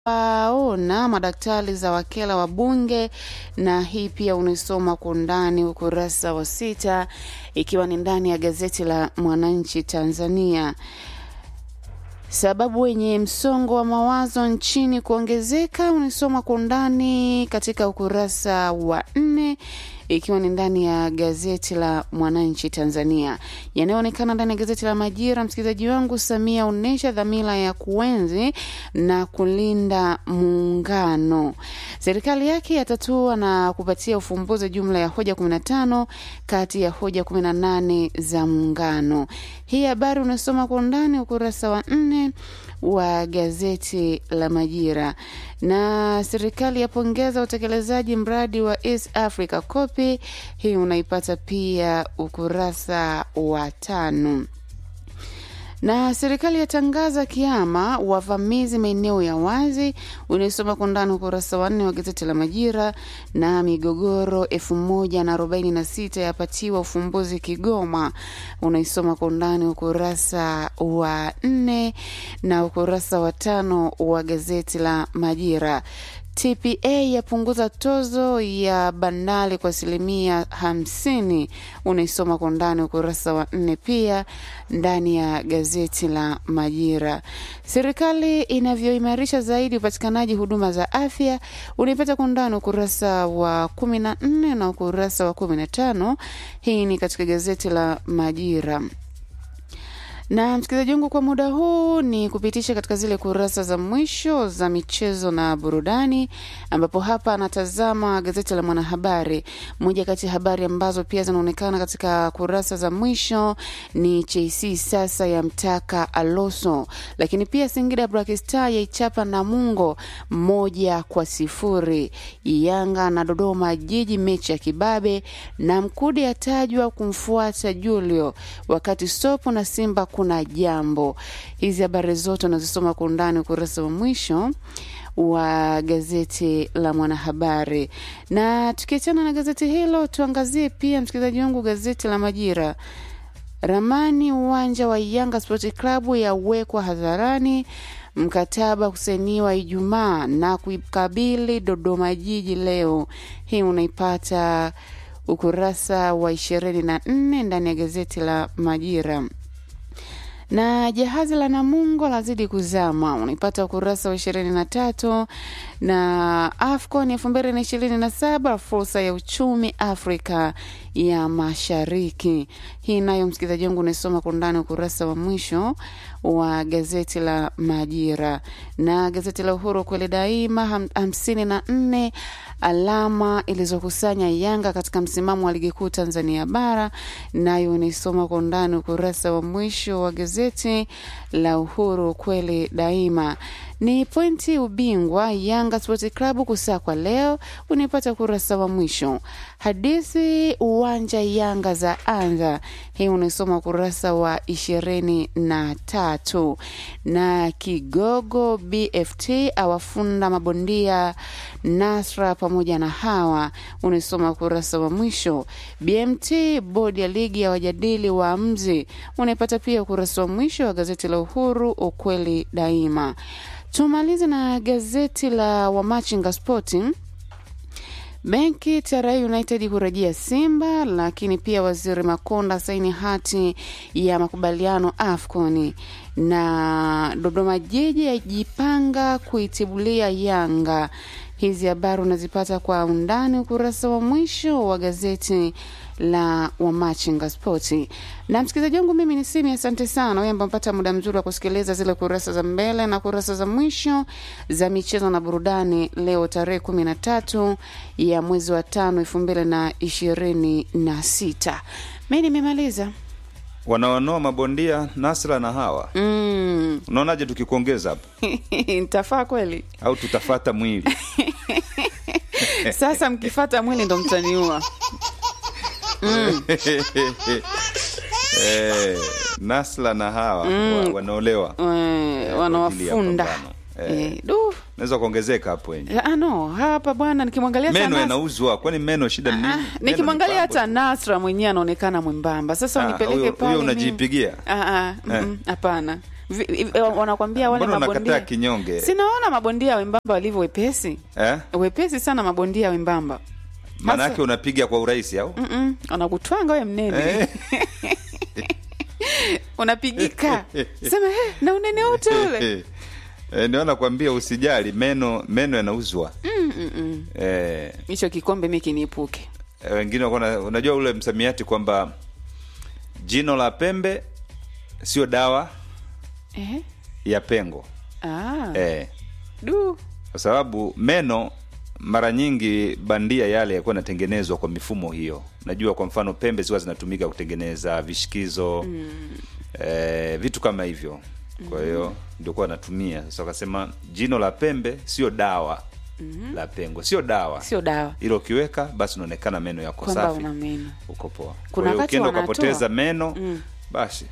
waona madaktari za wakela wa bunge na hii pia unaisoma kwa undani ukurasa wa sita ikiwa ni ndani ya gazeti la mwananchi tanzania sababu wenye msongo wa mawazo nchini kuongezeka unaisoma kwa undani katika ukurasa wa nne ikiwa ni ndani ya gazeti la mwananchi tanzania yanayoonekana ndani ya gazeti la majira msikilizaji wangu samia onyesha dhamira ya kuenzi na kulinda muungano serikali yake yatatua na kupatia ufumbuzi jumla ya hoja 15 kati ya hoja 18 za muungano hii habari unasoma kwa undani ukurasa wa nne wa gazeti la Majira. Na serikali yapongeza utekelezaji mradi wa East Africa Copy. Hii unaipata pia ukurasa wa tano na serikali yatangaza kiama wavamizi maeneo ya wazi unaisoma kwa ndani ukurasa wa nne wa gazeti la majira na migogoro elfu moja na arobaini na sita yapatiwa ufumbuzi kigoma unaisoma kwa undani ukurasa wa nne na ukurasa wa tano wa gazeti la majira TPA yapunguza tozo ya bandari kwa asilimia hamsini. Unaisoma kwa ndani ukurasa wa nne, pia ndani ya gazeti la Majira. Serikali inavyoimarisha zaidi upatikanaji huduma za afya unaipata kwa ndani ukurasa wa kumi na nne na ukurasa wa kumi na tano. Hii ni katika gazeti la Majira na msikilizaji wangu kwa muda huu ni kupitisha katika zile kurasa za mwisho za michezo na burudani ambapo hapa anatazama gazeti la mwanahabari moja kati ya habari ambazo pia zinaonekana katika kurasa za mwisho ni chc sasa ya mtaka aloso lakini pia singida Black Star yaichapa namungo moja kwa sifuri yanga na dodoma jiji mechi ya kibabe na mkude atajwa kumfuata julio wakati sopo na simba kuna jambo hizi habari zote unazisoma kwa undani ukurasa wa mwisho wa gazeti la mwanahabari na tukiachana na gazeti hilo tuangazie pia msikilizaji wangu gazeti la majira ramani uwanja wa yanga sport club yawekwa hadharani mkataba kusainiwa ijumaa na kuikabili dodoma jiji leo hii unaipata ukurasa wa ishirini na nne ndani ya gazeti la majira na jahazi la namungo lazidi kuzama unaipata ukurasa wa ishirini na tatu na afcon elfu mbili na ishirini na saba fursa ya uchumi afrika ya mashariki hii nayo msikilizaji wangu unaisoma kwa undani ukurasa wa mwisho wa gazeti la majira na gazeti la uhuru kweli daima ham, hamsini na nne alama ilizokusanya yanga katika msimamo wa ligi kuu tanzania bara nayo unaisoma kwa undani ukurasa wa mwisho wa gazeti la uhuru kweli daima ni pointi ubingwa yanga sport club kusakwa leo unaipata ukurasa wa mwisho hadithi uwanja yanga za anza hii unaisoma ukurasa wa ishirini na tatu na kigogo bft awafunda mabondia nasra pamoja na hawa unaisoma ukurasa wa mwisho bmt bodi ya ligi ya wajadili waamuzi unaipata pia ukurasa wa mwisho wa gazeti la uhuru ukweli daima tumalize na gazeti la wamachinga sporting benki TRA United kurejea Simba, lakini pia waziri Makonda saini hati ya makubaliano AFCON na Dodoma Jiji yajipanga kuitibulia Yanga. Hizi habari unazipata kwa undani ukurasa wa mwisho wa gazeti la Wamachinga Spoti. Na msikilizaji wangu, mimi ni Simi, asante sana wewe ambao mpata muda mzuri wa kusikiliza zile kurasa za mbele na kurasa za mwisho za michezo na burudani leo tarehe kumi na tatu ya mwezi wa tano elfu mbili na ishirini na sita. Mi nimemaliza wanaonoa mabondia Nasra na Hawa. mm. Unaonaje tukikuongeza hapo, Nitafaa kweli? au tutafata mwili? Sasa mkifata mwili ndo mtaniua. eh, Nasra na Hawa wa, wanaolewa Eh, kwa ajili ya wanawafunda pambano. Eh. Eh, du. naweza kuongezeka hapo wenye Ah, no hapa bwana nikimwangalia meno hata Nas- yanauzwa, kwani meno shida ni nini? Ah, Meno nikimwangalia ni hata pambo. Nasra mwenyewe anaonekana mwembamba. Sasa Ah, unipeleke huyo- pale huyo mimi. unajipigia Ah, ah, mm, mm, hapana. Vi- vi- wanakwambia wale mbona unakataa mabondia kinyonge sinaona mabondia wembamba walivyo wepesi eh? wepesi sana mabondia wembamba maanake unapiga kwa urahisi au Mm-mm, wanakutwanga we mnene Eh. unapigika sema "Eh, na unene wote ule Eh, ndio nakwambia usijali meno meno yanauzwa Mm-mm. eh, hicho kikombe mi kiniepuke eh, wengine wako na- unajua ule msamiati kwamba jino la pembe sio dawa eh? ya pengo ah, eh, du kwa sababu meno mara nyingi bandia yale yakuwa yanatengenezwa kwa mifumo hiyo najua kwa mfano pembe ziwa zinatumika kutengeneza vishikizo mm. eh, vitu kama hivyo kwa hiyo ndio kuwa natumia sasa wakasema jino la pembe sio dawa mm-hmm. la pengo sio dawa sio dawa ilo ukiweka basi unaonekana meno yako kwamba safi una meno uko poa Kuna Kwa hiyo wakati ukienda wanatoa. ukapoteza meno Mm. basi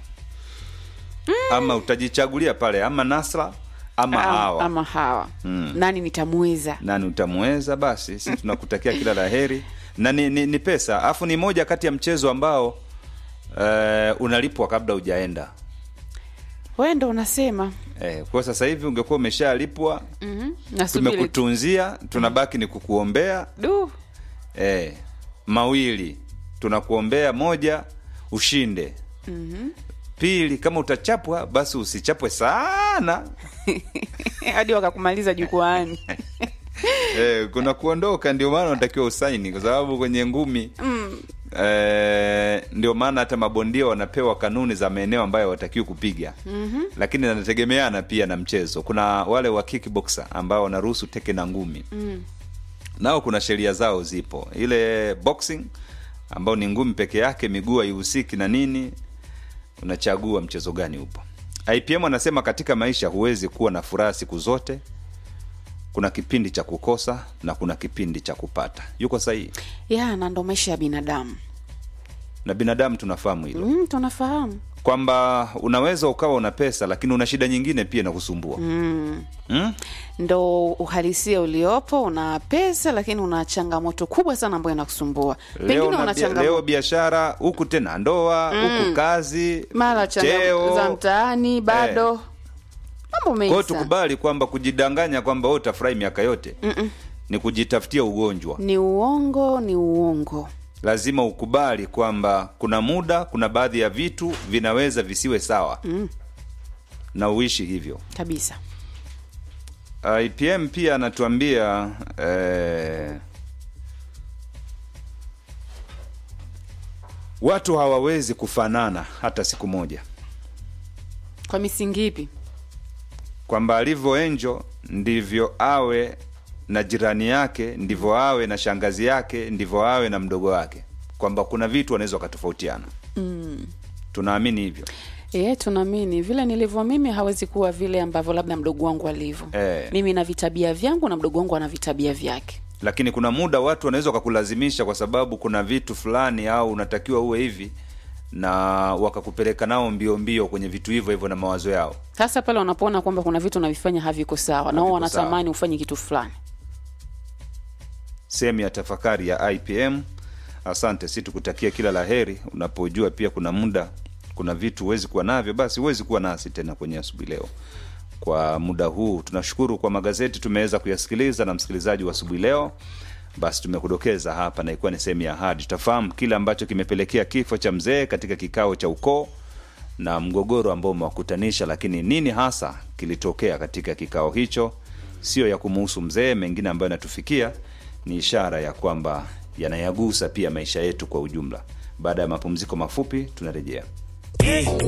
ama utajichagulia pale ama nasra ama Am- hawa ama hawa Mm. nani nitamweza nani utamweza basi si tunakutakia kila la heri na ni, ni, ni pesa alafu ni moja kati ya mchezo ambao uh, unalipwa kabla hujaenda wewe ndo unasema eh, kwa sasa hivi ungekuwa umeshalipwa mm-hmm. nasubiri tu. tumekutunzia tunabaki ni kukuombea du eh, mawili tunakuombea moja ushinde mm-hmm. pili kama utachapwa basi usichapwe sana hadi wakakumaliza jukwaani eh, kuna kuondoka ndio maana unatakiwa usaini kwa sababu kwenye ngumi mm. eh, ndio maana hata mabondia wanapewa kanuni za maeneo ambayo watakiwi kupiga mm-hmm. lakini anategemeana pia na mchezo kuna wale wa kickboxer ambao wanaruhusu teke na ngumi mm. nao kuna sheria zao zipo ile boxing ambao ni ngumi peke yake miguu haihusiki na nini unachagua mchezo gani upo ipm anasema katika maisha huwezi kuwa na furaha siku zote kuna kipindi cha kukosa na kuna kipindi cha kupata yuko sahihi ya na ndo maisha ya binadamu na binadamu tunafahamu hilo mm, tunafahamu kwamba unaweza ukawa una pesa lakini una shida nyingine pia inakusumbua mm. hmm? ndo uhalisia uliopo una pesa lakini una changamoto kubwa sana ambayo inakusumbwa leo, pengine na una bia, leo changamoto biashara huku tena ndoa huku kazi mara changamoto cheo. za mtaani bado mambo Kwa mengi hiyo sana tukubali kwamba kujidanganya kwamba wewe utafurahi miaka yote Mm-mm. ni kujitafutia ugonjwa ni uongo ni uongo lazima ukubali kwamba kuna muda kuna baadhi ya vitu vinaweza visiwe sawa mm. na uishi hivyo kabisa ipm pia anatuambia eh, watu hawawezi kufanana hata siku moja kwa misingi ipi kwamba alivyo enjo ndivyo awe na jirani yake ndivyo awe na shangazi yake ndivyo awe na mdogo wake kwamba kuna vitu wanaweza wakatofautiana mm. tunaamini hivyo e, tunaamini vile nilivyo mimi hawezi kuwa vile ambavyo labda mdogo wangu alivyo Eh. mimi na vitabia vyangu na mdogo wangu ana vitabia vyake lakini kuna muda watu wanaweza wakakulazimisha kwa sababu kuna vitu fulani au unatakiwa uwe hivi na wakakupeleka nao mbio mbio kwenye vitu hivyo hivyo na mawazo yao sasa pale wanapoona kwamba kuna vitu unavifanya haviko sawa na wao Haviko sawa. wanatamani ufanye kitu fulani sehemu ya tafakari ya ipm asante si tukutakia kila la heri unapojua pia kuna muda kuna vitu huwezi kuwa navyo basi huwezi kuwa nasi tena kwenye asubuhi leo kwa muda huu tunashukuru kwa magazeti tumeweza kuyasikiliza na msikilizaji wa asubuhi leo basi tumekudokeza hapa na ikuwa ni sehemu ya ahadi tutafahamu kile ambacho kimepelekea kifo cha mzee katika kikao cha ukoo na mgogoro ambao umewakutanisha lakini nini hasa kilitokea katika kikao hicho sio ya kumuhusu mzee mengine ambayo yanatufikia ni ishara ya kwamba yanayagusa pia maisha yetu kwa ujumla baada ya mapumziko mafupi tunarejea